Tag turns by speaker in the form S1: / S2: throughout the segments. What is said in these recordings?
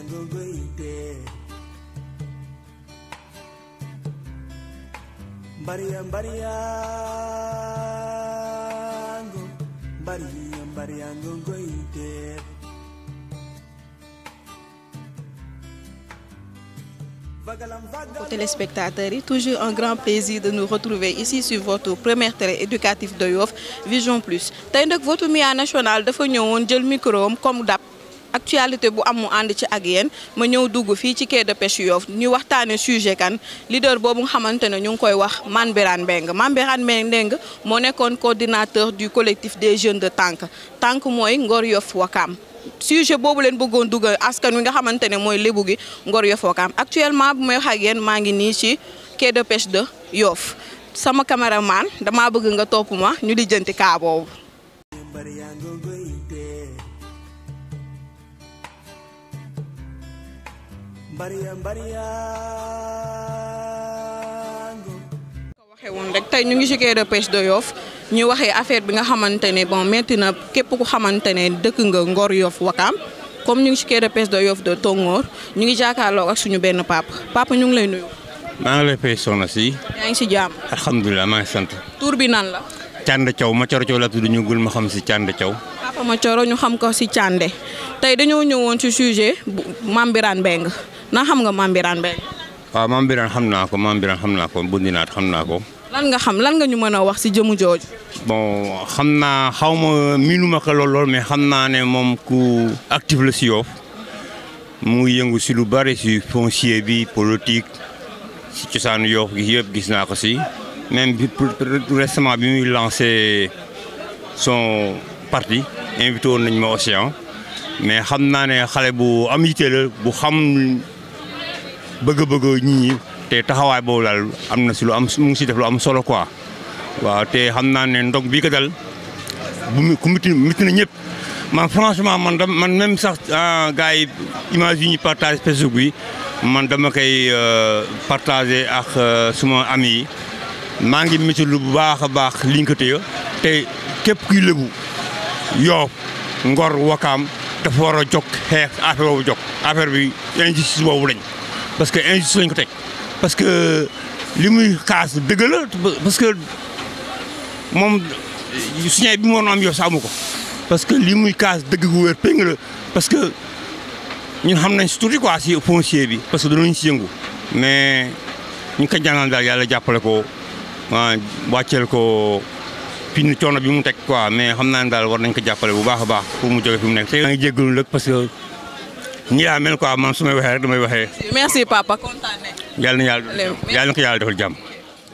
S1: Maria Mariango, Maria Mariango Goite.
S2: Aux téléspectateurs, toujours un grand plaisir de nous retrouver ici sur votre première télé éducative de Yoff Vision Plus tey nag votre MIA national dafa ñëwoon jël micro am comme dab actualité bu am mu ànd ci ak yéen ma ñëw dugg fii ci quai de pêche Yoff ñu waxtaane sujet kan leader boobu nga xamante ne ñu ngi koy wax Mame Birane Mbengue Mame Birane Mbengue moo nekkoon coordinateur du collectif des jeunes de Tànk Tànk mooy Ngor Yoff Wakam sujet boobu leen bëggoon dugal askan wi nga xamante ne mooy lébu gi Ngor Yoff Wakam actuellement bu may wax ak yéen maa ngi nii ci quai de pêche de Yoff sama caméraman damaa bëgg nga topp ma ñu lijjanti kaa boobu.
S1: Mariango Goite. Maria Mariango.
S2: ko waxee woon rek tey ñu ngi ci quai de pêche de Yoff ñu waxee affaire bi nga xamante ne bon métti na képp ku xamante ne dëkk nga Ngor Yoff Wakam comme ñu ngi ci quai de pêche de Yoff de Tongoor ñu ngi jàkkaarloo ak suñu benn papa papa ñu ngi lay nuyu.
S3: maa ngi lay fay soxna si
S2: yaa ngi ci jàmm
S3: alhamdulilah maa ngi sant
S2: tur bi nan la.
S3: Cànd Thiaw ma coro Thiaw laa tudd ñu gul ma xam si Cànd Thiaw
S2: papa ma coro ñu xam ko ci Cànde tey dañoo ñëwoon ci sujet bu Mame Birane Mbengue na xam nga Mame Birane Mbengue
S3: waaw Mame Birane xam naa ko Mame Birane xam naa ko bundinaat xam naa ko
S2: lan nga xam lan nga ñu mën a wax ci jëmu jooju.
S3: bon xam naa xaw ma miinuma ko lool lool mais xam naa ne moom ku actif la si Yoff mu ngi yëngu si lu bari si foncier bi politique si cosaanu Yoff gi yëpp gis naa ko si même bi pour- pour- récemment bi muy lancé son parti invité woon nañ ma Océan mais xam naa ne xale bu am yitte la bu xam bëgg-bëgg nit ñi te taxawaay boobu daal am na si lu am mu ngi si def lu am solo quoi waaw te xam naa ne ndog bii ko dal bu mu ku miti miti na ñëpp man franchement man dam man même sax gars yi image yi ñu partage Facebook bi man dama koy partagé ak suma ami yi maa ngi miti lu bu baax a baax liñ ko téye te képp kuy lébu Yoff Ngor Wakaam dafa war a jóg xeex affaire boobu jóg affaire bi injustice boobu lañ parce que injustice lañ ko teg parce que li muy kaas dëgg la parce que moom suñu bi mu waroon am yow sa amu ko parce que li muy kaas dëgg gu wér péng la parce que ñun xam nañ si tuuti quoi si foncier bi parce que danañ si yëngu mais ñu ngi ko jàngal daal yàlla jàppale ko waa wàcceel ko fi ni coono bi mu teg quoi mais xam naa ne daal war nañ ko jàppale bu baax a baax pour mu jóge fi mu nekk. te maa ngi jéggalu nag parce que ñi laa mel quoi man su may waxee rek damay waxee
S2: merci papa kontaan nañ.
S3: yàlla na yàlla yàlla na ko yàlla defal jàmm.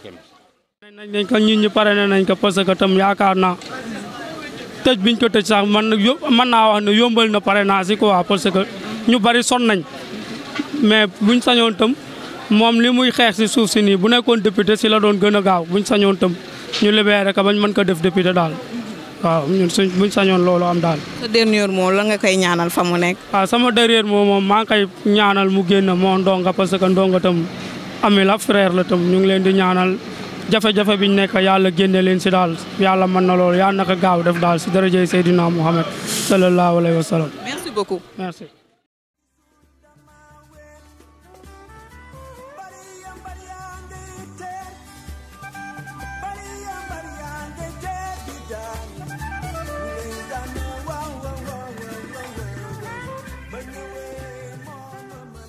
S4: nañ nañ ko ñun ñu pare nañ ko parce que tam yaakaar naa tëj biñ ko tëj sax man nag yób mën naa wax ne yombal na pare naa si quoi parce que ñu bari son nañ mais buñ sañoon tam moom li muy xeex si suuf si nii bu nekkoon député si la doon gën a gaaw buñ sañoon tam ñu libéré ko bañ mën ko def député daal waaw ñun suñ buñ sañoon loolu am daal.
S2: sa dernier mot la nga koy ñaanal fa mu nekk.
S4: waaw sama derrière moom moom maa ngi koy ñaanal mu génn moo ndonga parce que ndonga tam ami la frère la tam ñu ngi leen di ñaanal jafe-jafe biñ nekk yàlla génne leen si daal yàlla mën na loolu yàlla naka gaaw def daal si daraja Seydina Muhammad sallallahu alayhi wa sallam
S2: merci beaucoup.
S4: merci.
S1: Maria Mariangete. Maria Mariangete. Bidan. Bidan. Wow, wow, wow, wow, wow, wow. Benyewe monumen.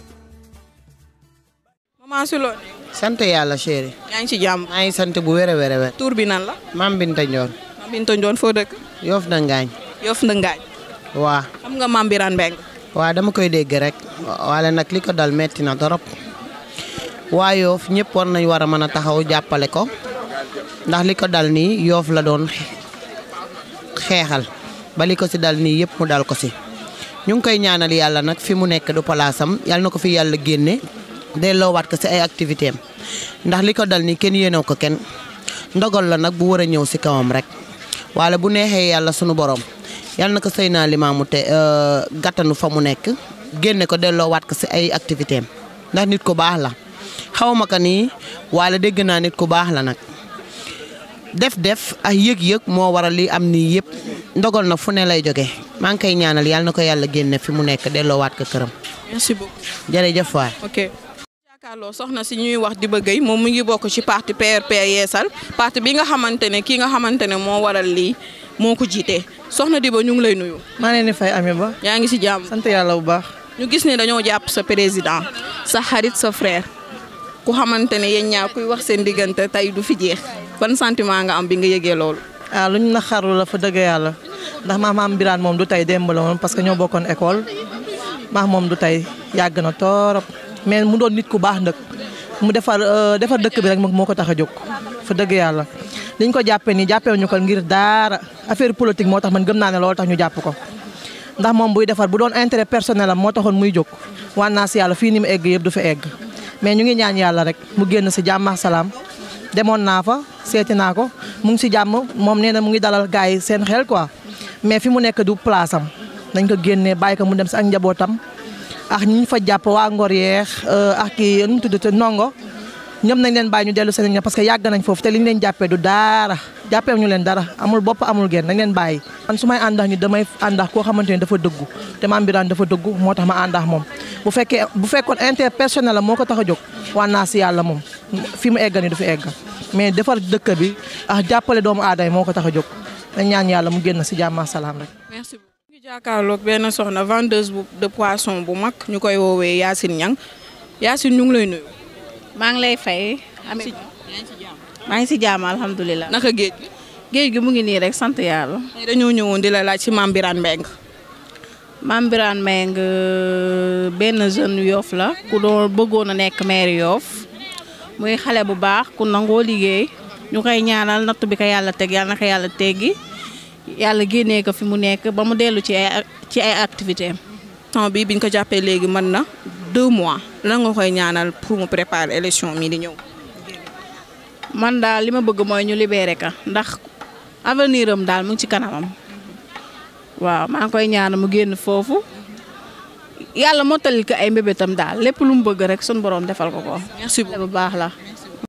S2: maman si loolu.
S5: sant yàlla chéri
S2: yaa ngi ci jàmm.
S5: maa ngi sant bu wér a wér a wér
S2: tur bi nan la.
S5: maam Binta Ndiol
S2: Mame Binta Ndione foo dëkk.
S5: Yoff na ngaañ
S2: Yoff Ndëngaañ.
S5: waa
S2: xam nga Mame Birane Mbengue.
S5: waa dama koy dégg rek wala nag li ko dal metti na torop waa Yoff ñëpp war nañ war a mën a taxaw jàppale ko ndax li ko dal nii Yoff la doon xeexal ba li ko si dal nii yëpp mu dal ko si ñu ngi koy ñaanal yàlla nag fi mu nekk du palaasam yàlla na ko fi yàlla génne delloowaat ko si ay activité am ndax li ko dal nii kenn yéenew ko kenn ndogal la nag bu war a ñëw si kawam rek wala bu neexee yàlla sunu borom yàlla na ko sëy naa limaamu te gàttanu fa mu nekk génne ko delloowaat ko si ay activité am ndax nit ku baax la xaw ma ko nii wala dégg naa nit ku baax la nag def-def ak yëg-yëg moo waral li am nii yëpp ndogal na fu ne lay jóge maa ngi koy ñaanal yàlla na ko yàlla génne fi mu nekk delloowaat ko këram
S2: merci beaucoup.
S5: jërëjëf waay.
S2: ok. jàkkaarloo soxna si ñuy wax Diba Gueye moom mu ngi bokk ci parti PRP Yeesal parti bi nga xamante ne kii nga xamante ne moo waral lii moo ko jiite soxna Diba ñu ngi lay nuyu.
S6: maa leen di fay Ami Ba
S2: yaa ngi si jàmm.
S6: sant yàlla bu baax
S2: ñu gis ne dañoo jàpp sa président sa xarit sa frère ku xamante ne yéen ñaar kuy wax seen diggante tey du fi jeex ban sentiment nga am bi nga yëgee loolu.
S6: ah lu ñu naxarlu la fa dëgg yàlla ndax maa maam Birane moom du tey démb la woon parce que ñoo bokkoon école maa moom du tey yàgg na torop mais mu doon nit ku baax nag mu defar defar dëkk bi rek moo ko tax a jóg fa dëgg yàlla liñ ko jàppee nii jàppee ñu ko ngir daara affaire politique moo tax man gëm naa ne loolu tax ñu jàpp ko ndax moom buy defar bu doon intérêt personnel am moo taxoon muy jóg waan naa si yàlla fii ni mu egg yëpp du fa egg mais ñu ngi ñaan yàlla rek mu génn si jàmm ak salaam demoon naa fa seeti naa ko mu ngi si jàmm moom nee na mu ngi dalal gars yi seen xel quoi mais fi mu nekk du place am nañ ko génnee bàyyi ko mu dem si ak njabootam ak ñi ñu fa jàpp waa Ngor yeex ak kii nu mu tudd te ndongo ñoom nañ leen bàyyi ñu dellu seen parce que yàgg nañ foofu te li ñu leen jàppee du dara jàppee ñu leen dara amul bopp amul genn nañ leen bàyyi. man su may àndax ñu damay àndax koo xamante ne dafa dëggu te Mame Birane dafa dëggu moo tax ma àndax moom bu fekkee bu fekkoon intérêt personnel la moo ko tax a jóg waan naa si yàlla moom fi mu eggal ni du fi eggal mais defar dëkk bi ak jàppale doomu aadama moo ko tax a jóg dañ ñaan yàlla mu génn si jàmm ak salaam rek.
S2: merci beaucoup. ñu ngi jàkkaarloog benn soxna vendeuse bu de poisson bu mag ñu koy woowee Yacine Niang Yacine ñu ngi lay nuyu.
S7: maa ngi lay fay. Ami maa ngi si jàmm alhamdulilah.
S2: naka géej gi.
S7: géej gi mu ngi nii rek sant yàlla.
S2: tey dañoo ñëwoon di la laaj ci Mame Birane Mbengue.
S7: Mame Birane Mbengue benn jeune Yoff la ku doon bëggoon a nekk maire Yoff muy xale bu baax ku nangoo liggéey ñu koy ñaanal natt bi ko yàlla teg yàlla na ko yàlla teggi yàlla génnee ko fi mu nekk ba mu dellu ci ay ci ay activité am.
S2: temps bi biñ ko jàppee léegi mën na deux mois lan nga koy ñaanal pour mu préparer élection mi di ñëw.
S7: man daal li ma bëgg mooy ñu libéré ka ndax avenir am daal mu ngi ci kanamam waaw maa ngi koy ñaan mu génn foofu yàlla mottalil ko ay mbébétam daal lépp lu mu bëgg rek sun borom defal ko ko.
S2: merci beaucoup
S7: bu baax la.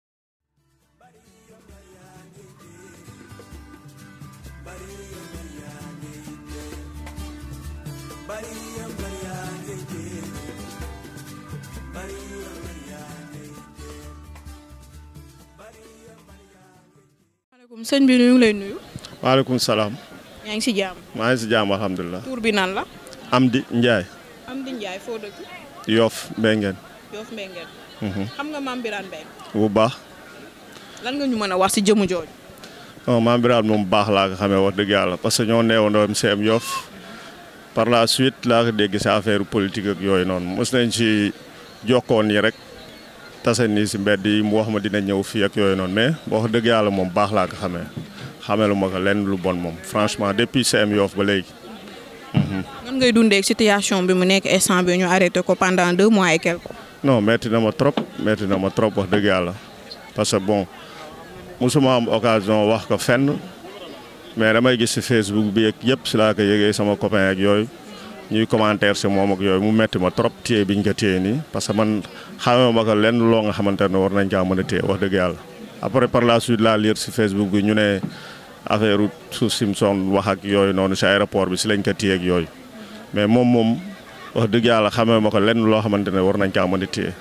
S2: maaleykum sëñ bi ñu ngi lay nuyu.
S8: waaleykum salaam.
S2: yaa ngi si jàmm.
S8: maa ngi si jàmm alhamdulilah.
S2: tur bi nan la.
S8: Amdi Ndiaye.
S2: Amdi Ndiaye foo dëkk.
S8: Yoff Mbengeen.
S2: Yoff Mbengeen. xam nga Mame Birane Mbengue.
S8: bu baax.
S2: lan nga ñu mën a wax si jëmu jooju.
S8: non Mame Birane moom bu baax laa ko xamee wax dëgg yàlla parce que ñoo neewandoo MCM Yoff par la suite laa ko dégg si affaire politique ak yooyu noonu mos nañ si jokkoon yi rek tase nii si mbedd yi mu wax ma dina ñëw fii ak yooyu noonu mais wax dëgg yàlla moom baax laa ko xamee xamelu ma ko lenn lu bon moom franchement depuis CM Yoff ba léegi.
S2: nan ngay dundee situation bi mu nekk instant bi ñu arrêté ko pendant deux mois et quelque.
S8: non metti na ma trop metti na ma trop wax dëgg yàlla parce que bon musuma am occasion wax ko fenn mais damay gis si Facebook bi ak yëpp si laa ko yëgee sama copain ak yooyu ñuy commentaire si moom ak yooyu mu metti ma trop téye biñ ko téye nii parce que man xamee ma ko lenn loo nga xamante ne war nañ caa mën a téye wax dëgg yàlla. après par la suite laa lire si Facebook bi ñu ne affaire suuf Simson wax ak yooyu noonu si aéroport bi si lañ ko téye ak yooyu mais moom moom wax dëgg yàlla xamee ma ko lenn loo xamante ne war nañ caa mën a téye.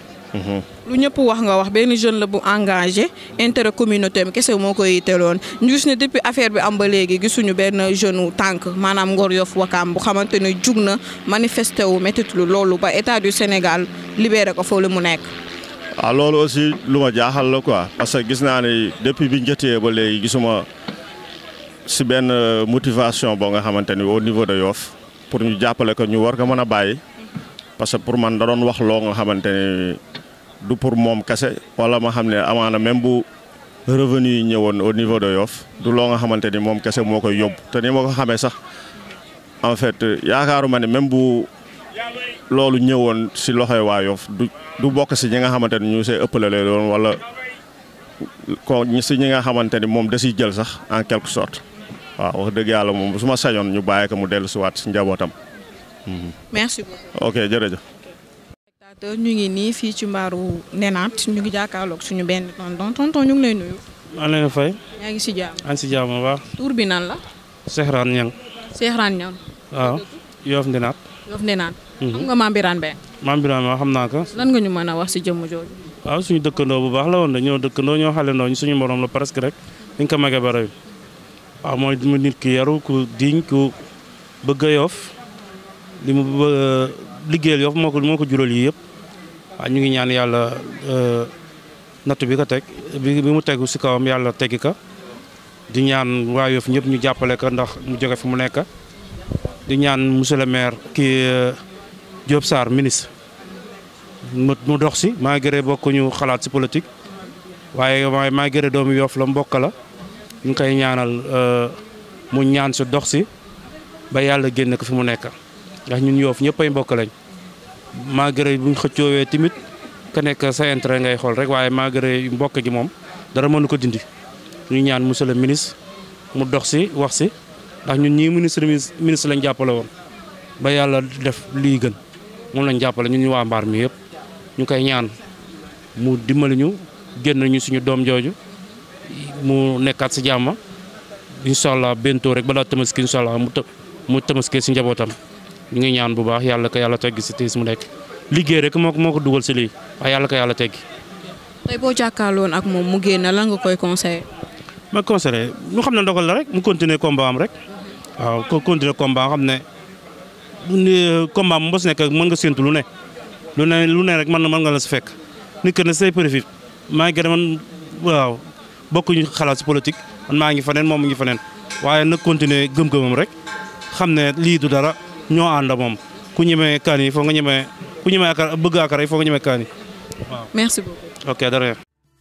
S2: lu ñëpp wax nga wax benn jeune la bu engagé intérêt communauté bi kese moo koy yitteloon ñu gis ne depuis affaire bi am ba léegi gisuñu benn jeune wu tànk maanaam Ngor Yoff Wakaam bu xamante ne jug na manifesté wu métitlu loolu ba état du Sénégal libéré ko foofu mu nekk.
S8: waaw loolu aussi lu ma jaaxal la quoi parce que gis naa ne depuis biñ jotee ba léegi gisuma si benn motivation boo nga xamante ni au niveau de Yoff pour ñu jàppale ko ñu war ko mën a bàyyi parce que pour man da doon wax loo nga xamante ni du pour moom kese wala ma xam ne amaana même bu revenu yi ñëwoon au niveau de Yoff du loo nga xamante ni moom kese moo koy yóbbu te ni ma ko xamee sax en fait yaakaaruma ne même bu loolu ñëwoon si loxoy waa Yoff du du bokk si ñi nga xamante ni ñu see ëppale lay doon wala ko si ñi nga xamante ni moom da siy jël sax en quelque sorte waaw wax dëgg yàlla moom su ma sañoon ñu bàyyi ko mu dellu si waat si njabootam.
S2: merci beaucoup.
S8: ok jërëjëf.
S2: spectateur ñu ngi nii fii ci mbaaru nenaat ñu ngi jàkkaarloog suñu benn tonton tonton ñu ngi lay nuyu.
S4: maa leen fay.
S2: yaa ngi si jàmm.
S4: an si jàmm bu baax.
S2: tur bi nan la.
S4: Cheikh Rane Niang.
S2: Cheikh Rane Niang.
S4: waaw Yoff Ndinaat.
S2: Yoff ne naan xam nga Mame Birane Mbengue
S4: maam Birame ma xam naa ko
S2: lan nga ñu mën a wax si jëmm jooju
S4: waaw suñu dëkkandoo bu baax la woon de ñoo dëkkandoo ñoo xalendoo ñu suñu morom la presque rek dañ ko mage ba rëy waaw mooy mu nit ki yaru ku diñ ku bëgg a Yoff li mu bëgg liggéeyal Yoff moo ko moo ko jural yi yëpp waaw ñu ngi ñaan yàlla nattu bi ko teg bi bi mu tegu si kawam yàlla teggi ka di ñaan waa Yoff ñëpp ñu jàppale ko ndax mu jóge fi mu nekk di ñaan monsieur le maire kii Diop Sarr ministre mu mu dox si malgré bokkuñu xalaat si politique waaye waaye malgré doomu Yoff la mbokk la ñu ngi koy ñaanal mu ñaan si dox si ba yàlla génn ko fi mu nekk ndax ñun Yoff ñëpp ay mbokk lañ malgré buñ xëccoowee tamit ka nekk sa intérêt ngay xool rek waaye malgré mbokk gi moom dara mënu ko dindi ñu ñaan monsieur le ministre mu dox si wax si ndax ñun ñii ministre ministre lañ jàppale woon ba yàlla def lii gën moom lañ jàppale ñun ñu waa mbaar mi yëpp ñu koy ñaan mu dimbali ñu génn ñu suñu doom jooju mu nekkaat si jàmm incha allah bentoo rek balaa tamaski incha allah mu të mu tamaskee si njabootam ñu ngi ñaan bu baax yàlla ko yàlla teggi si tiis mu nekk liggéey rek moo ko moo ko dugal si lii waaye yàlla ko yàlla teggi.
S2: tey boo jàkkaarloon ak moom mu génn lan nga koy conseillé.
S4: ma conseillé ñu xam ne ndogal la rek mu continuer combat am rek waaw ko continuer combat xam ne ni combat am mos nekk mën nga séntu lu ne lu ne lu ne rek mën na mën nga la si fekk nit que ne say profit maa ngi gën a man waaw bokkuñu xalaat si politique man maa ngi faneen moom mu ngi faneen waaye nag continuer gëm-gëmam rek xam ne lii du dara ñoo ànd moom ku ñemee kaan yi foo nga ñemee ku ñemee akar bëgg akara yi foo nga ñemee kaan yi waaw.
S2: merci beaucoup.
S4: ok dara.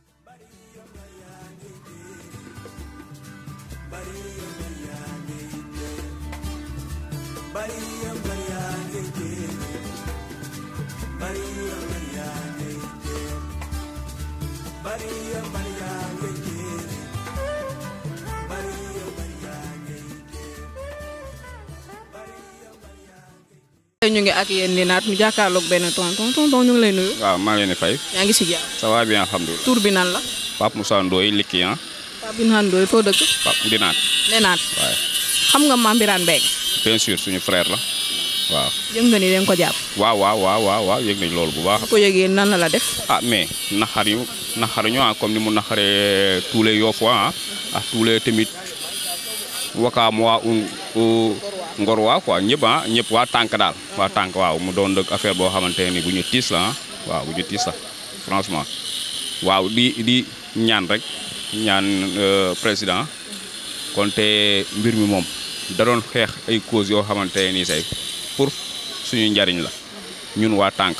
S2: ñu ngi ak yéen di naat mu jàkkaarloog benn tonton tonton ñu ngi lay nuyu.
S9: waaw maa ngi leen di fay.
S2: yaa ngi si jàmm.
S9: ça va bien alhamdulilah.
S2: tur bi nan la.
S9: Pape Moussa Ndoye Likki ah.
S2: Pape Birane Ndoye foo dëkk.
S9: Pape Ndinaat.
S2: ne naat
S9: waaye
S2: xam nga Mame Birane Mbengue.
S9: bien sûr suñu frère la waaw.
S2: yëg nga ni dañ ko jàpp.
S9: waaw waaw waaw waaw waaw yëg nañ loolu bu baax.
S2: bu ko yëgee nan la la def.
S9: ah mais naxar yu naxar ñu ah comme ni mu naxaree tous les Yoff ah ah tous les tamit wakaam waa un ngor waa quoi ñëpp ah ñëpp waa tànk daal waa tànk waaw mu doon dëgg affaire boo xamante ni bu ñu tiis la ah waaw bu ñu tiis la franchement waaw di di ñaan rek ñaan président kon te mbir mi moom da doon xeex ay cause yoo xamante ni say pour suñu njariñ la ñun waa tànk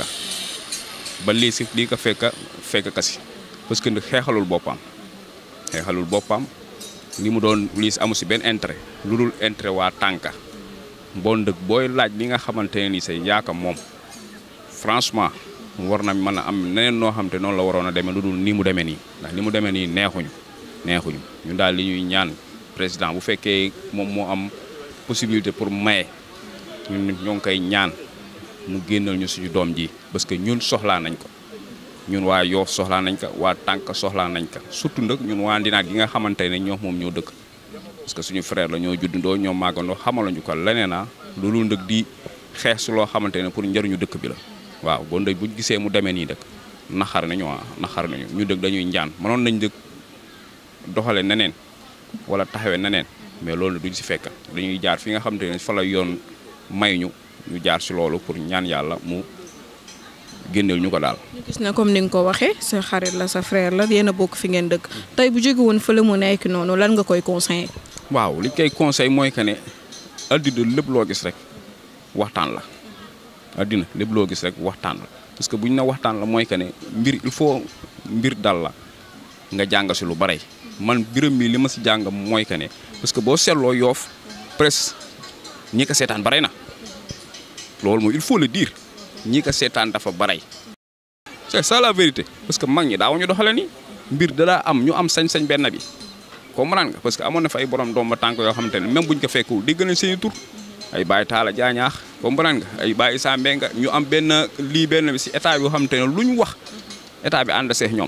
S9: ba lii si lii ko fekk fekk kasi parce que xeexalul boppam xeexalul boppam li mu doon lii si amu si benn intérêt lu dul intérêt waa tànka bon dëgg booy laaj li nga xamante ne nii say yaaka moom franchement war na mën a am neneen noo xam te noonu la waroon a demee lu dul nii mu demee nii ndax ni mu demee nii neexuñu neexuñu ñun daal li ñuy ñaan président bu fekkee moom moo am possibilité pour maye ñun ñoo ngi koy ñaan mu génnal ñu suñu doom ji parce que ñun soxlaa nañ ko ñun waa Yoff soxlaa nañ ko waa tànk soxlaa nañ ko surtout nag ñun waa Ndinaat gi nga xamante ne ñoo moom ñoo dëkk parce que suñu frère la ñoo juddandoo ñoo màggandoo xamaluñu ko leneen ah loolu nag di xeex su loo xamante ne pour njëriñu dëkk bi la waaw bon dëgg buñ gisee mu demee nii dëkk naxar nañu ah naxar nañu ñu dëgg dañuy njaan mënoon nañ dëkk doxale neneen wala taxawee neneen mais loolu duñ si fekk dañuy jaar fi nga xamante ne fa la yoon may ñu ñu jaar si loolu pour ñaan yàlla mu génneel ñu ko daal.
S2: ñu gis ne comme ni nga ko waxee sa xarit la sa frère la yéen a bokk fi ngeen dëkk tey bu jóge woon fële mu nekk noonu lan nga koy conseillé.
S9: waaw li koy conseil mooy que ne addina lépp loo gis rek waxtaan la addina lépp loo gis rek waxtaan la parce que bu ñu ne waxtaan la mooy que ne mbir il faut mbir dal la nga jàng si lu bare man biram mi li ma si jàng mooy que ne parce que boo seetloo yoof presque ñi ko seetaan bare na loolu mooy il faut le dire ñi ko seetaan dafa bare c'est ça la vérité parce que mag ñi daawuñu doxale ni mbir da daa am ñu am sañ-sañ benn bi comprendre nga parce que amoon na fa ay borom doom ba tànk yoo xamante ne même buñ ko fekkul dégg nañ seen i tur ay Baye Talla Jaañaax comprendre nga ay Baye Issa Mbengue ñu am benn lii benn bi si état bi yoo xamante ne lu ñu wax état bi ànd seex ñoom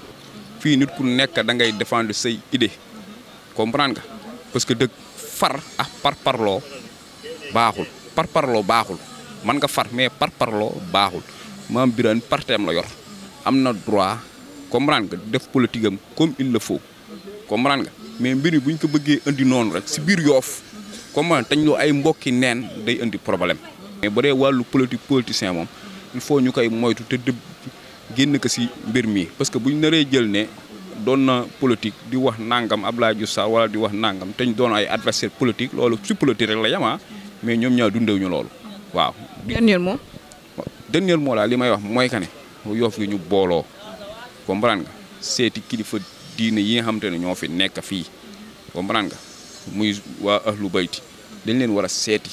S9: fii nit ku nekk da ngay défendre say idée comprendre nga parce que dëgg far ak par parloo baaxul par parloo baaxul man nga far mais par parloo baaxul maam Birane parteem la yor am na droit comprendre nga def politique am comme il le faut comprendre nga mais mbir mi bu ñu ko bëggee indi noonu rek si biir yoof comprendre tañ loo ay mbokki neen day indi problème mais bu dee wàllu politique politicien moom il faut ñu koy moytu te dëbb génn ko si mbir mi parce que bu ñu naree jël ne doon na politique di wax nangam Abdoulaye Diouf Sarr wala di wax nangam te ñu doon ay adversaire politique loolu si politique rek la yama mais ñoom ñaar dundew ñu loolu waaw.
S2: dernier mot.
S9: dernier mot laa li may wax mooy que ne yoof gi ñu booloo comprendre nga seeti kilifa diine yi nga xamante ne ñoo fi nekk fii comprendre nga muy waa ahlu bayti dañ leen war a seeti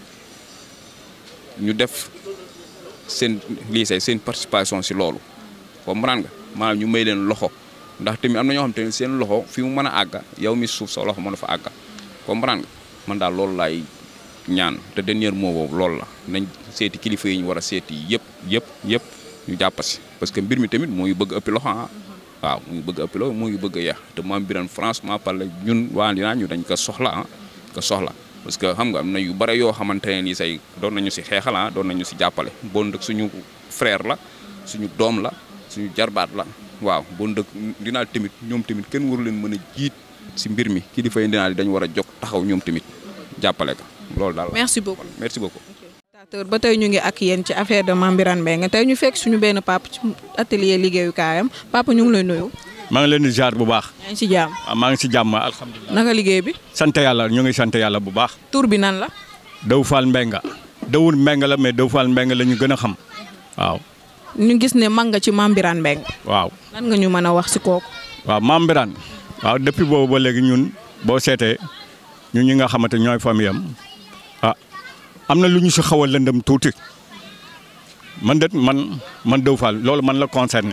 S9: ñu def seen lii say seen participation si loolu comprendre nga maanaam ñu may leen loxo ndax tamit am na ñoo xam te ne seen loxo fi mu mën a àgga yow mi suuf sa loxo mën a fa àgga comprendre nga man daal loolu laay ñaan te dernier mot boobu loolu la nañ seeti kilifa yi ñu war a seeti yëpp yëpp yëpp ñu jàpp si parce que mbir mi tamit moo ngi bëgg ëppi loxo ah waaw mu ngi bëgg ëppi loxo moo ngi bëgg a yeex te maam Birane franchement parle ñun waa dinaa ñu dañ ko soxla ah ko soxla parce que xam nga am na yu bare yoo xamante ne nii say doon nañu si xeexal ah doon nañu si jàppale bon dëkk suñu frère la suñu doom la suñu jarbaat la waaw bon dëkk dinaa tamit ñoom tamit kenn waru leen mën a jiit si mbir mi kilifa yi dinaa dañu war a jóg taxaw ñoom tamit jàppale ko loolu daal
S2: merci beaucoup.
S9: merci beaucoup.
S2: ba tey ñu ngi ak yéen ci affaire de Mame Birane Mbengue tey ñu fekk suñu benn papa ci atelier liggéeyukaayam papa ñu ngi lay nuyu.
S10: maa ngi leen di jaar bu baax.
S2: yaa ngi ci jàmm.
S10: ah maa ngi si jàmm alhamdulilah.
S2: naka liggéey bi.
S10: sant yàlla ñu ngi sant yàlla bu baax.
S2: tur bi nan la.
S10: Daw Fall Mbengue. Dawul Mbengue la mais Daw Fall Mbengue la ñu gën a xam waaw.
S2: ñu gis ne mag nga ci Mame Birane Mbengue.
S10: waaw.
S2: lan nga ñu mën a wax si kooku.
S10: waaw Mame Birane waaw depuis boobu ba léegi ñun boo seetee ñun ñi nga xamante ñooy famille am ah am na lu ñu si xaw a lëndëm tuuti man de man man Daw Fall loolu man la concerné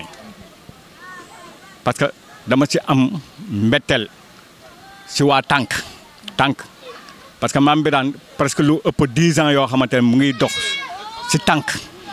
S10: parce que dama si am mbetteel si waa tànk tànk parce que Mame Birane presque lu ëpp dix ans yoo xamante ne mu ngi dox si tànk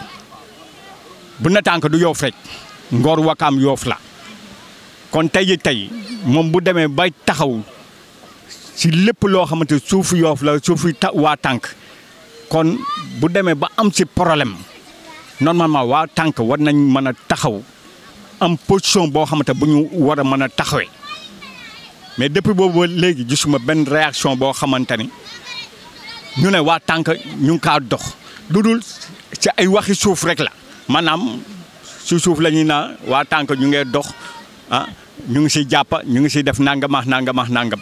S10: bu na tànk du yoof rek ngor wakaam yoof la kon tey ji tey moom bu demee bay taxaw si lépp loo xamante suufu yoof la suufu ta waa tànk kon bu demee ba am si problème normalement waa tànk war nañ mën a taxaw am position boo xamante bu ñu war a mën a taxawee mais depuis boobu ba léegi gisuma benn réaction boo xamante ni ñu ne waa tànk ñu ngi kaa dox lu dul ci ay waxi suuf rek la maanaam si suuf la ñuy naa waa tànk ñu ngee dox ah ñu ngi si jàpp ñu ngi si def nangamax nangamax nangam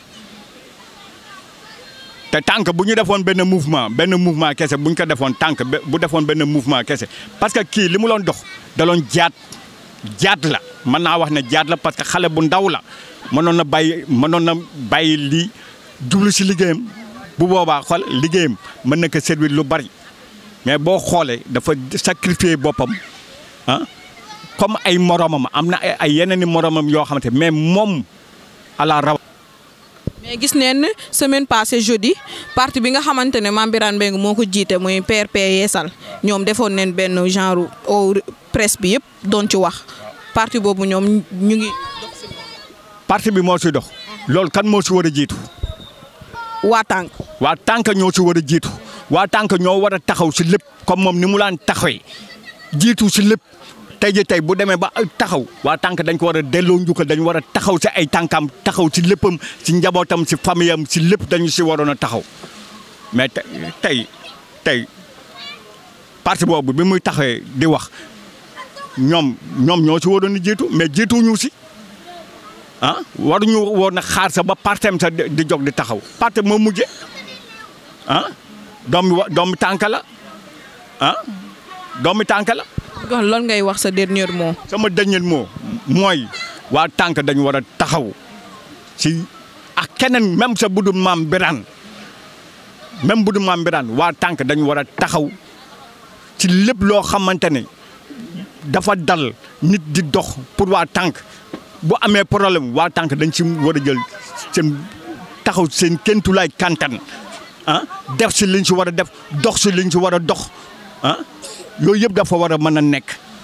S10: te tànk bu ñu defoon benn mouvement benn mouvement kese bu ñu ko defoon tànk bu defoon benn mouvement kese parce que kii li mu doon dox da doon jaat jaat la mën naa wax ne jaat la parce que xale bu ndaw la mënoon na bàyyi mënoon na bàyyi lii jublu si liggéeyam bu boobaa xool liggéeyam mën na ko servir lu bari mais boo xoolee dafa sacrifier boppam ah comme ay moromam am na ay yeneen i moromam yoo xamante mais moom à la raw.
S2: mais gis neen semaine passée jeudi parti bi nga xamante ne Mame Birane Mbengue moo ko jiite muy PRP Yeesal ñoom defoon neen benn genre au presse bi yëpp doon ci wax parti boobu ñoom ñu ngi.
S10: parti bi moo si dox. loolu kan moo si war a jiitu.
S2: waa tànk.
S10: waa tànk ñoo si war a jiitu waa tànk ñoo war a taxaw si lépp comme moom ni mu laan taxawee jiitu si lépp tey ji tey bu demee ba taxaw waa tànk dañ ko war a delloo njukkal dañu war a taxaw si ay tànkam taxaw si léppam si njabootam si famille am si lépp dañu si waroon a taxaw mais tey tey parti boobu bi muy taxawee di wax ñoom ñoom ñoo si waroon a jiitu mais jiituñu si. ah waruñu woon a xaar sa ba partem sa di jóg di taxaw parti moo mujje ah doomi wa doomi tànk la ah doomi tànk la.
S2: kon loolu ngay wax sa dernier mot.
S10: sama dernier mot mooy waa tànk dañu war a taxaw si ak keneen même sa budul Mame Birane même budul Mame Birane waa tànk dañu war a taxaw ci lépp loo xamante ne dafa dal nit di dox pour waa tànk. bu amee problème waa tànk dañ ci war a jël seen taxaw seen kéntulaay kantan ah def si liñ si war a def dox si liñ si war a dox ah yooyu yëpp dafa war a mën a nekk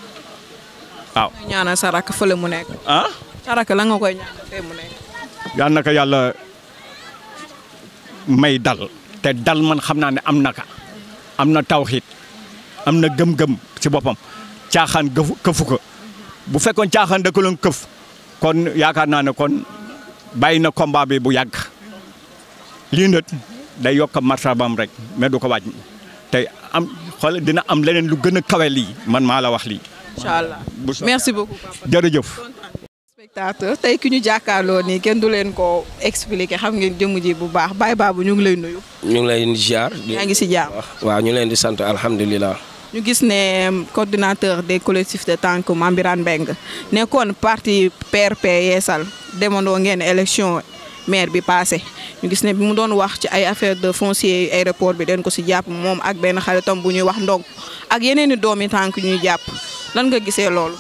S10: waaw.
S2: ñaanal sa rakk fële mu nekk.
S10: ah.
S2: sa rakk la nga koy ñaanal fee mu nekk.
S10: yal na ko yàlla may dal te dal man xam naa ne am na ka am na tawxiit am na gëm-gëm ci boppam caaxaan gëfu këfu ko bu fekkoon caaxaan da ko doon këf kon yaakaar naa ne kon bàyyi na combat bi bu yàgg lii nag day yokk martabam rek mais du ko wàññi tey am xool dina am leneen lu gën a kawe lii man maa la wax lii.
S2: incha allah
S10: bu soobee
S2: merci beaucoup papa.
S10: jërëjëf.
S2: spectateur tey ki ñu jàkkaarloo nii kenn du leen ko expliquer xam ngeen jëmm ji bu baax Baye Babou ñu ngi lay nuyu.
S11: ñu ngi leen di ziar.
S2: yaa ngi si jàmm.
S11: waaw ñu leen di sant alhamdulilah.
S2: ñu gis ne coordinateur des collectifs de Tank Mame Birane Mbengue nekkoon parti PRP Yeesal demandoo ngeen élection maire bi passé ñu gis ne bi mu doon wax ci ay affaire de foncier aéroport bi den ko si jàpp moom ak benn xaritam bu ñuy wax ndong ak yeneen i doomi tànk ñuy jàpp lan nga gisee loolu.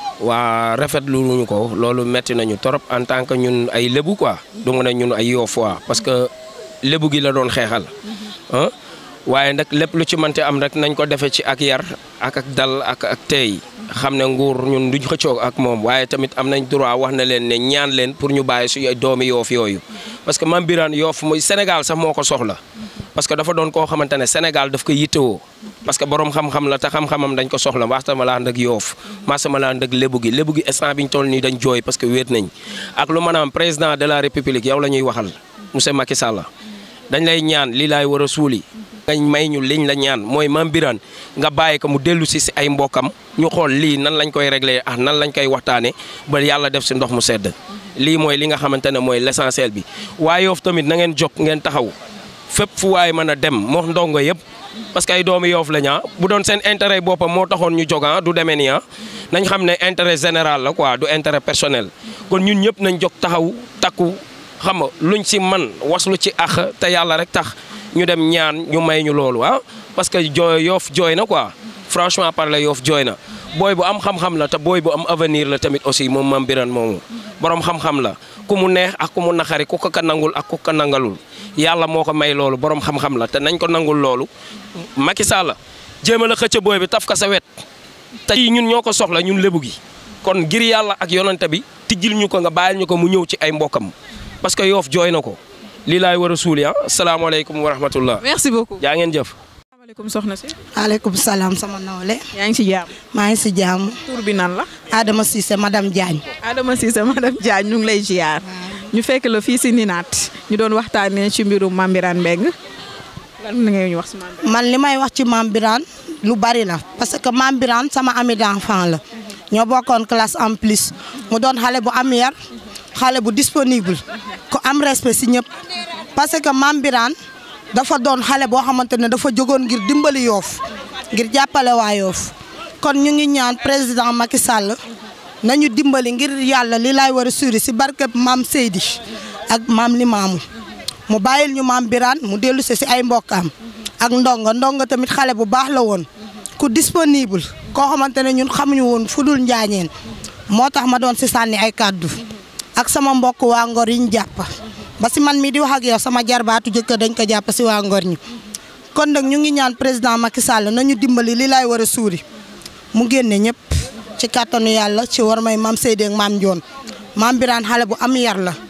S11: waa rafetlu ñu ko loolu metti nañu trop en tant que ñun ay lébu quoi du nga ne ñun ay Yofois parce que lébu gi la doon xeexal ah waaye nag lépp lu ci mënti am rek nañ ko defee ci ak yar ak ak dal ak ak teey xam ne nguur ñun duñ xëccoo ak moom waaye tamit am nañ droit wax na leen ne ñaan leen pour ñu bàyyi su doomi yoof yooyu parce que Mame Birane yoof muy Sénégal sax moo ko soxla parce que dafa doon koo xamante ne Sénégal daf ko yittewoo parce que borom xam-xam la te xam-xamam dañ ko soxla waxtama laa ndëg yoof masama laa ndëg lébu gi lébu gi instant bi ñu toll nii dañ jooy parce que wéet nañ ak lu maanaam président de la république yow la ñuy waxal monsieur Macky Sall dañ lay ñaan lii laay war a suuli ngañ may ñu liñ la ñaan mooy Mame Birane nga bàyyi ko mu dellu si si ay mbokkam ñu xool lii nan lañ koy réglé ah nan lañ koy waxtaane ba yàlla def si ndox mu sedd lii mooy li nga xamante ne mooy l'essentiel bi waaye yoof tamit na ngeen jóg ngeen taxaw fépp fu waay mën a dem moo ndongo yëpp parce que ay doomu yoof la ñaa bu doon seen intérêt boppam moo taxoon ñu jóg ah du demee nii ah nañ xam ne intérêt général la quoi du intérêt personnel kon ñun ñëpp nañ jóg taxaw takku xam nga luñ si man waslu ci ax te yàlla rek tax ñu dem ñaan ñu may ñu loolu ah parce que jooy yoof jooy na quoi franchement parler yoof jooy na booy bu am xam-xam la te booy bu am avenir la tamit aussi moom Mame Birane moomu borom xam-xam la ku mu neex ak ku mu naxari ku ko ka nangul ak ku ko nangalul yàlla moo ko may loolu borom xam-xam la te nañ ko nangul loolu Macky Sall jéem a la xëcc booy bi taf ka sa wet te ñun ñoo ko soxla ñun lébu gi kon ngir yàlla ak yonante bi tijjil ñu ko nga bàyyil ñu ko mu ñëw ci ay mbokkam parce que yoof jooy na ko lii laay war a suuli ah salaamaaleykum wa rahmatullah
S2: merci beaucoup.
S11: jaa ngeen jëf.
S2: asalaamaaleykum soxna si.
S12: maaleykum salaam sama nawle.
S2: yaa ngi si jàmm.
S12: maa ngi si jàmm.
S2: tur bi nan la.
S12: Adama Cissé madame Diagne.
S2: Adama Cissé madame Diagne ñu ngi lay ziar. ñu fekk la fii si Ninaat ñu doon waxtaanee ci mbirum Mame Birane Mbengue lan la ngay ñu wax si Mame Birane.
S12: man li may wax ci Mame Birane lu bari la parce que Mame Birane sama ami d'enfant la. ñoo bokkoon classe en plus mu doon xale bu am yar xale bu disponible ko am respect si ñëpp parce que Mame Birane dafa doon xale boo xamante ne dafa jógoon ngir dimbali yoof ngir jàppale waa yoof kon ñu ngi ñaan président Macky Sall nañu dimbali ngir yàlla li laay war a suri si barke maam Seydi ak maam Limaamu mu bàyyil ñu Mame Birane mu dellu si si ay mbokkaam ak ndongo ndongo tamit xale bu baax la woon ku disponible koo xamante ne ñun xamuñu woon fu dul njaañeen moo tax ma doon si sànni ay kàddu ak sama mbokk waa Ngor yi ñu jàpp ba si man mii di wax ak yow sama jarbaatu jëkkër dañ ko jàpp si waa Ngor ñi kon nag ñu ngi ñaan président Macky Sall nañu dimbali li laay war a suuri mu génne ñëpp ci kàttanu yàlla ci war may maam Seydi ak maam Ndione Mame Birane xale bu am yar la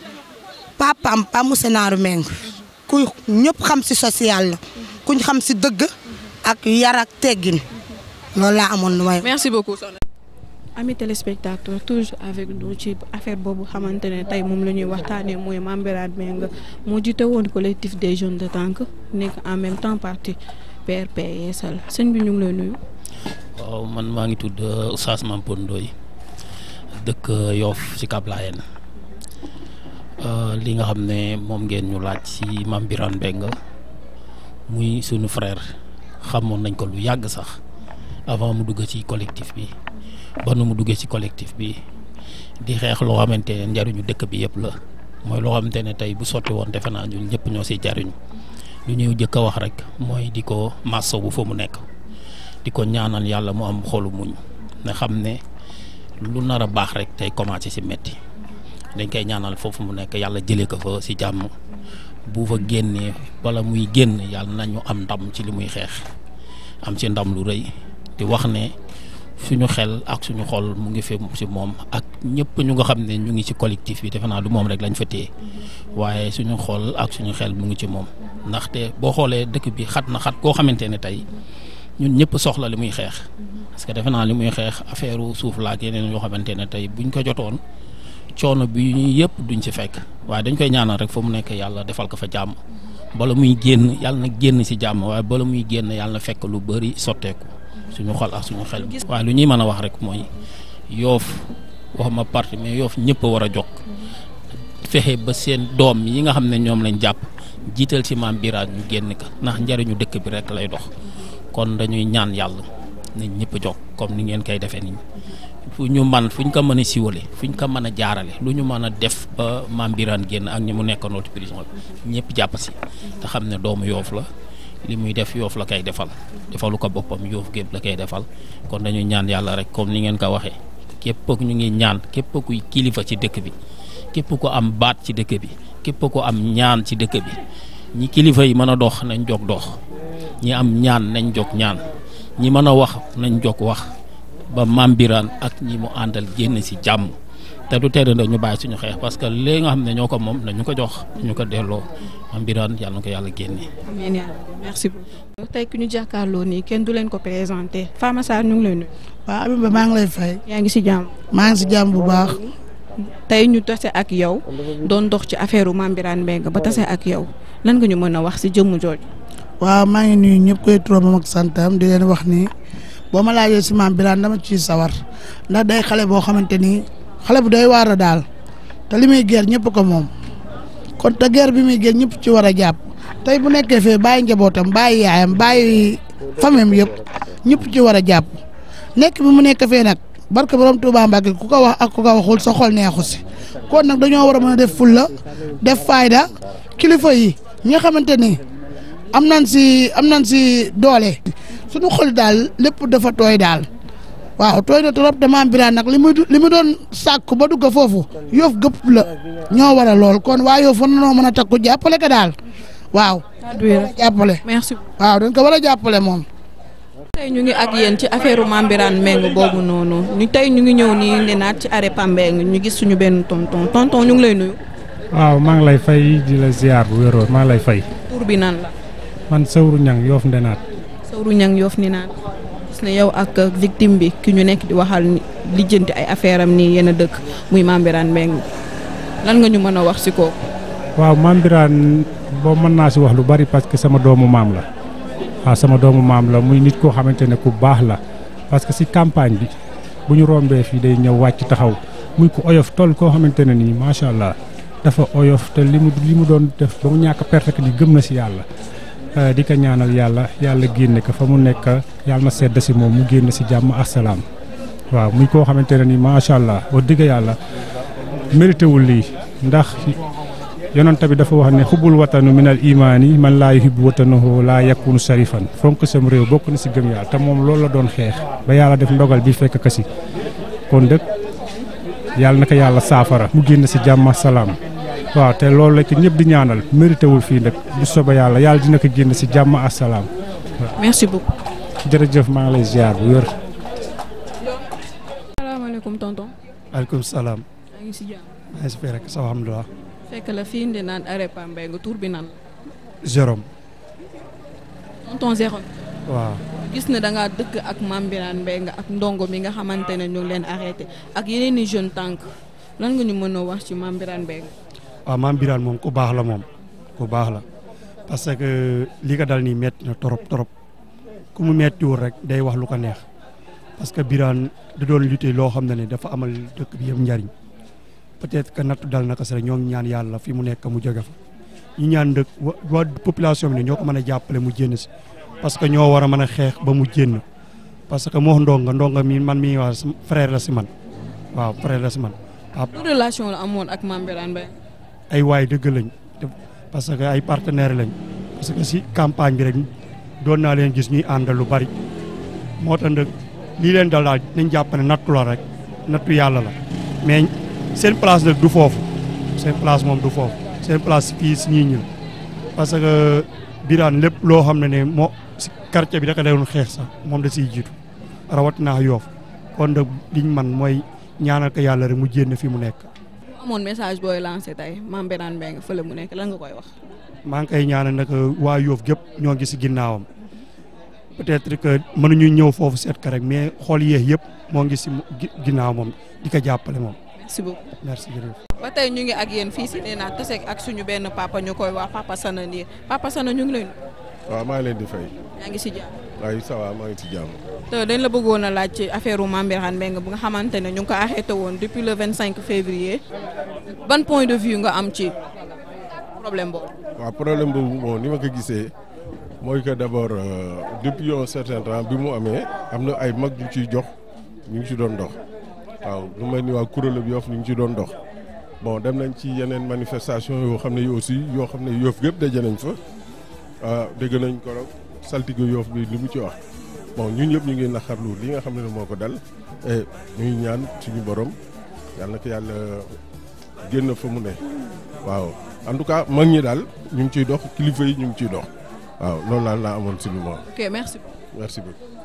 S12: papaam pa mu senaaru meng ku ñëpp xam si social la kuñ xam si dëgg ak yar ak teggin loolu laa amoon lu may.
S2: merci beaucoup soxna. amis téléspectateurs toujours avec nous ci affaire boobu xamante ne tey moom la ñuy waxtaanee mooy Mame Birane Mbengue moo jiite woon collectif des jeunes de Tank nekk en même temps parti PRP Yeesal sëñ bi ñu ngi lay nuyu.
S13: waaw man maa ngi tudd Oustaz Mampone Ndoye dëkk Yoff ci Cap Layène li nga xam ne moom ngeen ñu laaj ci Mame Birane Mbengue muy sunu frère xamoon nañ ko lu yàgg sax avant mu dugg ci collectif bi ba nu mu duggee ci collectif bi di xeex loo xamante ne njariñu dëkk bi yëpp la mooy loo xamante ne tey bu sotti woon defe naa ñun ñëpp ñoo siy jariñu lu ñuy jëkk a wax rek mooy di ko masso bu fa mu nekk di ko ñaanal yàlla mu am xolu muñ ne xam ne lu nar a baax rek tey commencé si metti dañ koy ñaanal foofu mu nekk yàlla jëlee ko fa si jàmm bu fa génnee wala muy génn yàlla nañu am ndam ci li muy xeex am ci ndam lu rëy di wax ne suñu xel ak suñu xol mu ngi fi si moom ak ñëpp ñu nga xam ne ñu ngi ci collectif bi defe naa du moom rek lañ fa téye waaye suñu xol ak suñu xel mu ngi ci moom ndaxte boo xoolee dëkk bi xat na xat koo xamante ne tey ñun ñëpp soxla li muy xeex parce que defe naa li muy xeex affaire suuf la ak yeneen yoo xamante ne tey buñ ko jotoon coono bi ñu yëpp duñ ci fekk waaye dañ koy ñaanal rek fa mu nekk yàlla defal ko fa jàmm bala muy génn yàlla na génn ci jàmm waaye bala muy génn yàlla na fekk lu bëri sotteeku suñu xol ak suñu xel waaye lu ñuy mën a wax rek mooy yoof waxuma parti mais yoof ñëpp a war a jog fexe ba seen doom yi nga xam ne ñoom lañ jàpp jiital ci maam Birane ñu génn ka ndax njariñu dëkk bi rek lay dox kon dañuy ñaan yàlla nañ ñëpp a jog comme ni ngeen koy defee nii fu ñu man fu ñu ko mën a siwale fu ñu ko mën a jaarale lu ñu mën a def ba maam Birane génn ak ñi mu nekkandoo ci prison bi ñëpp jàpp si te xam ne doomu yoof la li muy def yoof la koy defal defalu ko boppam yoof gépp la koy defal kon dañuy ñaan yàlla rek comme ni ngeen ko waxee képp ñu ngi ñaan képp kuy kilifa ci dëkk bi képp ko am baat ci dëkk bi képp ko am ñaan ci dëkk bi ñi kilifa yi mën a dox nañ jog dox ñi am ñaan nañ jog ñaan ñi mën a wax nañ jog wax ba maam Birane ak ñi mu àndal génn si jàmm te du tere ñu bàyyi suñu xeex parce que léegi nga xam ne ñoo ko moom nañu ko jox ñu ko delloo maam Birane yàlla na ko yàlla génne.
S2: amiin yaa rabbi merci beaucoup. tey ki ñu jàkkaarloo nii kenn du leen ko présenté Fama Sarr ñu ngi lay nuyu.
S14: waaw Abiba maa ngi lay fay.
S2: yaa ngi si jàmm.
S14: maa ngi si jàmm bu baax.
S2: tey ñu tase ak yow doon dox ci affaire Mame Birane Mbengue ba tase ak yow lan nga ñu mën a wax si jëmm jooju.
S14: waaw maa ngi nuyu ñëpp koy turam ak santam di leen wax ni boo ma laajee si Mame Birane dama ciy sawar ndax day xale boo xamante ni xale bu doy waar a daal te li muy ger ñëpp ko moom kon te ger bi muy ger ñëpp ci war a jàpp tey bu nekkee fee bàyyi njabootam bàyyi yaayam bàyyi famem yëpp ñëpp ci war a jàpp nekk bi mu nekk fee nag barke borom Touba Mbacke ku ko wax ak ku ko waxul sa xol neexu si kon nag dañoo war a mën a def fulla def fayda kilifa yi ñi nga xamante ni am nañ si am nañ si doole suñu xol daal lépp dafa tooy daal waaw tooy na trop te Mame Birane nag li muy li mu doon sàkku ba dugg foofu yoof gëpp la ñoo war a lool kon waa yoof war nañoo mën a takku jàppale ko daal waaw. jàppale
S2: merci.
S14: waaw dañ ko war a jàppale moom.
S2: tey ñu ngi ak yéen ci affaire Mame Birane Mbengue boobu noonu ñu tey ñu ngi ñëw nii ne naat ci arrêt Pambeng ñu gis suñu benn tonton tonton ñu ngi lay nuyu.
S15: waaw maa ngi lay fay di la ziar bu wéroon maa ngi lay fay.
S2: tur bi nan la.
S15: man Sawru Ñang Yoof Ndenaat.
S2: Sawru Ñang Yoof Ndenaat gis ne yow ak victime bi ki ñu nekk di waxal ni lijjanti ay affaire am nii yéen a dëkk muy Mame Birane Mbengue lan nga ñu mën a wax si kooku.
S15: waaw Mame Birane boo mën naa si wax lu bari parce que sama doomu maam la. waaw sama doomu maam la muy nit koo xamante ne ku baax la parce que si campagne bi bu ñu rombee fii day ñëw wàcc taxaw muy ku oyof toll koo xamante ne nii macha allah dafa oyof te li mu li mu doon def ba mu ñàkk perte di gëm na si yàlla. di ko ñaanal yàlla yàlla génne ko fa mu nekk yàlla na sedd si moom mu génn si jàmm ak salaam waaw muy koo xamante ne nii macha allah wax dëgg yàlla mérité wul lii ndax. yonent bi dafa wax ne xubul watanu minal imaani man laa yuhibbu watanahu laa yakunu sharifan fonk sam réew bokk na si gëm yàlla te moom loolu la doon xeex ba yàlla def ndogal bi fekk ka si kon dëkk yàlla na ko yàlla saafara mu génn si jàmm salaam waaw te loolu la ko ñëpp di ñaanal mérité wul fii nag bu soba yàlla yàlla dina ko génn si jàmm ak salaam.
S2: merci beaucoup.
S15: jërëjëf maa ngi lay ziar bu wér.
S2: salaamaaleykum tonton.
S16: maaleykum salaam.
S2: maa ngi si jàmm.
S16: maa ngi si fii rek sa alhamdulilah.
S2: fekk la fii ndi naan arrêt Pambeng tur bi nan la.
S16: Jérôme.
S2: tonton Jérôme.
S16: waaw.
S2: gis ne da ngaa dëkk ak Mame Birane Mbengue ak ndongo mi nga xamante ne ñu ngi leen arrêté ak yeneen i jeune tànk lan nga ñu mën a wax ci Mame Birane Mbengue.
S16: waaw Mame Birane moom ku baax la moom ku baax la parce que li ko dal nii metti na torop torop ku mu mettiwul rek day wax lu ko neex parce que Birane da doon lutter loo xam ne ne dafa amal dëkk bi yëpp njariñ peut-être que nattu dal na ko si rek ñoo ngi ñaan yàlla fi mu nekk mu jóge fa ñu ñaan dëkk waa population bi ne ñoo ko mën a jàppale mu génn si parce que ñoo war a mën a xeex ba mu génn parce que moo ndonga ndonga mi man mi wax frère la si man waaw frère la si man waaw
S2: lu relation la amoon ak Mame Birane Mbengue.
S16: ay waay dëgg lañ parce que ay partenaires lañ parce que si campagne bi rek doon naa leen gis ñuy àndal lu bari moo tax nag lii leen dal daal nañ jàpp ne nattu la rek nattu yàlla la mais seen place nag du foofu seen place moom du foofu seen place fii si ñii ñi parce que Birane lépp loo xam ne ne moo si quartier bi da ko doon xeex sax moom da siy jiitu rawatina yoof kon nag liñ man mooy ñaanal ko yàlla rek mu jénn fi mu nekk.
S2: amoon message booy lancé tey Mame Birane Mbengue fële mu nekk lan nga koy wax.
S16: maa ngi koy ñaanal nag waa yoof gépp ñoo ngi si ginnaawam peut-être que mënuñu ñëw foofu seet ko rek mais xool yéex yëpp moo ngi si ginnaaw moom di ko jàppale moom.
S2: merci beaucoup
S16: merci jërëjëf.
S2: ba tey ñu ngi ak yéen fii si nee naa taseeg ak suñu benn papa ñu koy wax papa Sana Ndir papa Sana ñu ngi lay nuyu.
S17: waaw maa ngi leen di fay.
S2: yaa ngi si jàmm.
S17: waaye ça va maa ngi ci jàmm.
S2: te dañ la bëggoon a laaj ci affaire Mame Birane Mbengue bu nga xamante ne ñu ngi ko arrêté woon depuis le 25 février ban point de vue nga am ci problème boobu.
S17: waaw problème boobu bon ni ma ko gisee mooy que d' abord depuis un certain temps bi mu amee am na ay mag yu ciy jox ñu ngi ci doon dox waaw lu mel ni waa kuréel bi Yoff ñu ngi ci doon dox bon dem nañ ci yeneen manifestation yoo xam ne yi aussi yoo xam ne Yoff gépp daje nañ fa dégg nañ ko saltige Yoff bi li mu ci wax bon ñun ñëpp ñu ngi naqarlu li nga xam ne moo ko dal et ñuy ñaan suñu borom yàlla na ko yàlla génn fa mu ne waaw en tout cas mag ñi daal ñu ngi ciy dox kilifa yi ñu ngi ciy dox waaw loolu daal laa amoon si lu ma
S2: ok merci.
S17: merci beaucoup.